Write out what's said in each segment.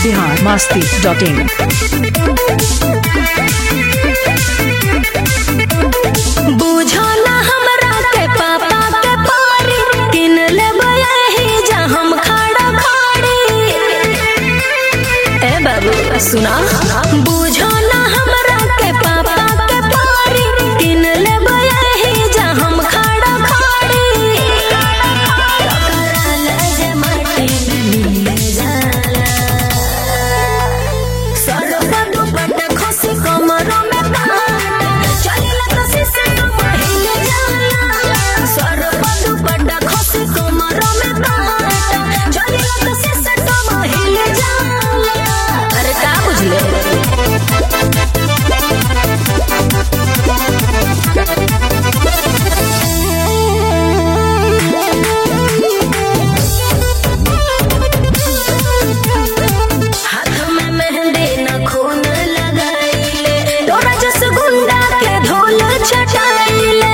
Bihar Masti dot in बुझो ना हमरा के पापा के पारी किन लेबै एही जा हम खड़ा खाड़ी ए बाबू सुना बुझो ना हमरा के पापा के पारी किन लेबै एही जा हम खड़ा खाड़ी टकरा ले जे माटी में मिल जाला सरपा दुपट्टा खसी कमरों में कांटा चलिला तो सिस्टम हिले जाला सरपा दुपट्टा खसी कमरों में कांटा चलिला तो सिस्टम हिले जाला अरे का बुझले हाथ में मेहंदी न खून लगाइले तोरा जस गुंडा के ढोल छटाइले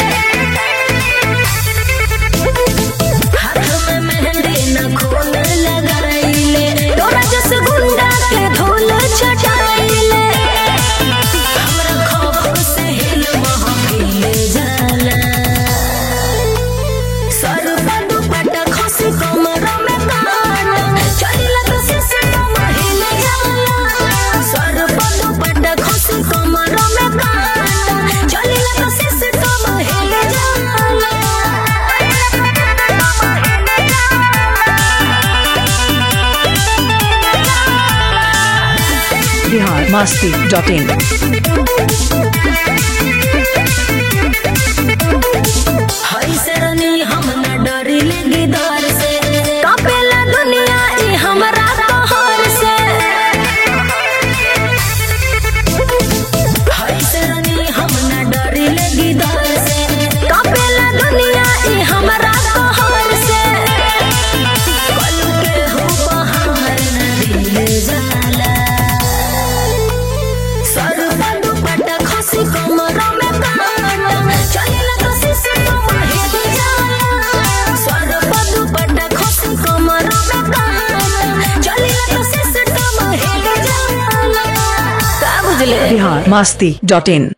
हाथ में मेहंदी न खून लगाइले तोरा जस गुंडा के ढोल छटाइले हमरा खौफ से हिल महफिल जाला सर पर दुपट्टा खसी कमरों में काना चलिला तो सिस्टम हिले जाला सर पर दुपट्टा खसी कमरों में काना चलिला तो सिस्टम हिले जाला बिहार मस्ती डॉट इन हई सरनी हम न डरिले गिदार से कापेला दुनिया ई हमरा कहर से हई सरनी हम न डरिले गिदार से कापेला दुनिया ई हमरा कहर से कल के हो बहार न दिल जाला सर पर दुपट्टा खसी कमरों में कांटा चलिला तो सिस्टम हिले जाला सर पर दुपट्टा खसी कमरों में कांटा चलिला तो सिस्टम हिले जाला का बुझले बिहार मस्ती डॉट इन